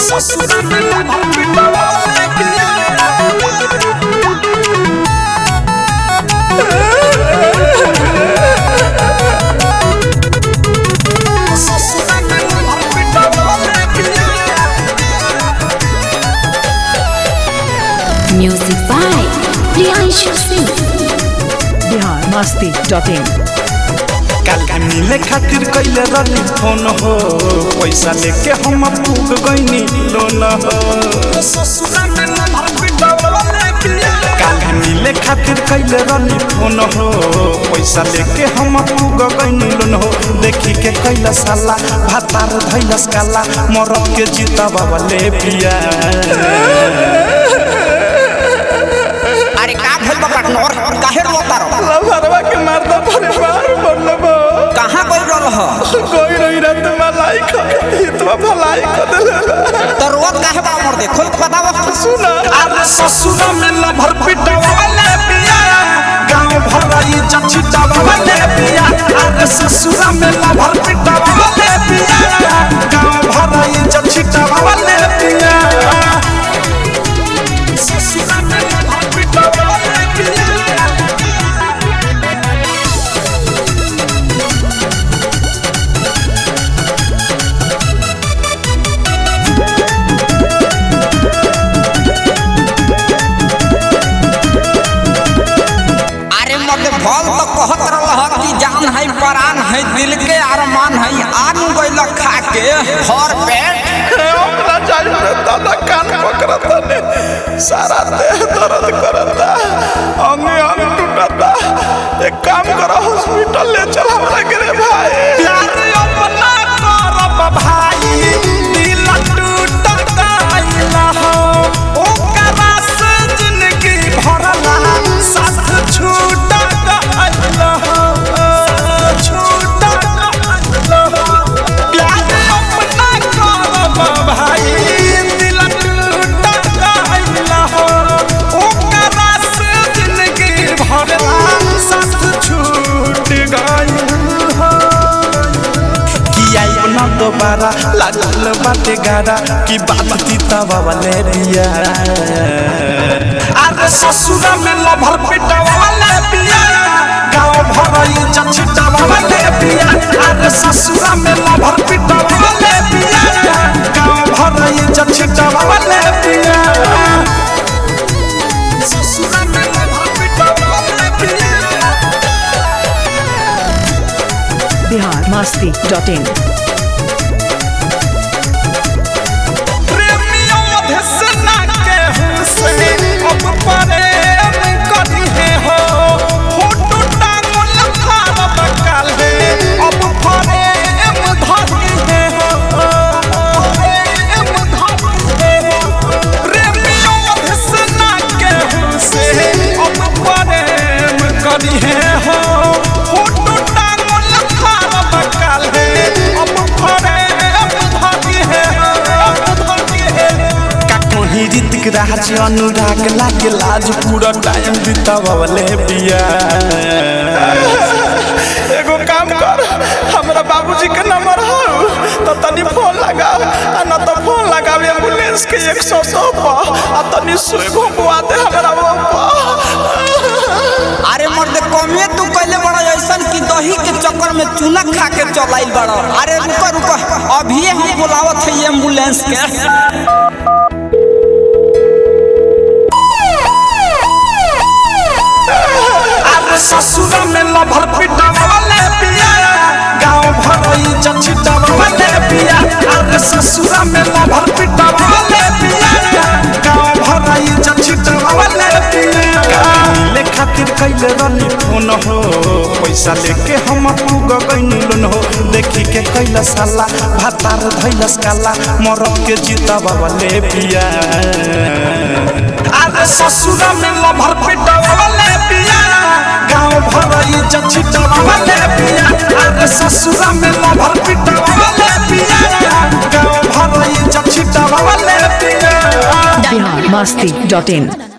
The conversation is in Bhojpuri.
ससुरा में लभर पिटवाले पिया ससुरा में लभर पिटवाले पिया Music by Priyanshu Singh. Bihar Masti dot in काल मिले खातिर कैले रही फोन हो पैसा लेके हम पूग गईनी लोन हो काल मिले खातिर कैले रही फोन हो पैसा लेके हम पूग गईनी लोन हो देखी के कैला साला भातार धैलस काला मरद के जीता बाबा ले पिया अरे का भेल बा पार्टनर काहे रोता रहो लभरवा के मारदा परिवार बनलबो कहां गइल रह कोई रही रात मलाई खा हितवा भलाई कर देले तो रोत काहे बा मर दे खोल के बतावा सुना अरे ससुरा में लभर पिटवाले पिया गांव भराई जछिटवाले पिया अरे ससुरा में लभर पिटवाले पिया गांव भराई जछिटवाले पिया ससुरा में लभर पिटवाले पिया अरे मर्द भल तो कहत रहल कि जान है परान है दिल के अरमान है आन गइल खा के भर पेट ओकरा चाहिए रे दादा कान पकड़ता ने सारा देह दर्द करता अंग अंग टूटता एक काम करो हॉस्पिटल ले चल हमरा के रे भाई प्यार अपना करब भाई दिल टूट गइल हो ओकरा से जिंदगी भरला साथ छूट गइल हो छूट गइल हो प्यार अपना करब भाई दिल टूट गइल हो ओकरा से जिंदगी भरला साथ छूट गइल हो कि आइब न दोबारा लागल बाटे गारा कि बात तीता वाले रिया अरे ससुरा में लभर पिटवा वाले पिया गाँव भरई जछिटा वाले पिया अरे ससुरा में लभर पिटवा वाले पिया गाँव भरई जछिटा वाले पिया ससुरा में लभर पिटवा वाले पिया बिहार मस्ती डॉट इन प्रेमियों मधुसना के हुसे अब प्रेम करी है हो फोटो टांगल खाब काल है अब प्रेम धरी है हो प्रेम धरी है हो प्रेमियों मधुसना के हुसे अब प्रेम करी है हो फोटो टांगल खाब काल है अब प्रेम धरी है हो धरी है का कोही ऋतिक राज अनुराग लागे लाज पूरा टाइम बितावले बिया एगो काम कर हमरा बाबूजी के नंबर हो तो तनी फोन लगाओ आ न तो फोन लगाओ एम्बुलेंस के 100 पर आ तनी सुई घुमवा दे हमरा वो अरे मर्द कमे तू कइले बड़ा ऐसन कि दही के चक्कर में चूना खा के चलाइल बड़ा अरे रुको रुको अभी हम बुलावत है एम्बुलेंस के अरे ससुरा में लभर पिटवाले पिया गांव भरई जछिटवाले पिया अरे ससुरा में लभर पिटवाले पिया गांव भरई जछिटवाले पिया ले खातिर कैले रनी फोन हो पैसा लेके हम पूग गइनी लोन हो देखी के कैला साला भातार धैलस काला मरद के जीता बाबा ले पिया अरे ससुरा में लभर पिटवाले पिया गाँव भरई जछिटवाले पिया अरे ससुरा में लभर पिटवाले पिया गाँव भरई जछिटवाले पिया बिहार मस्ती डॉट इन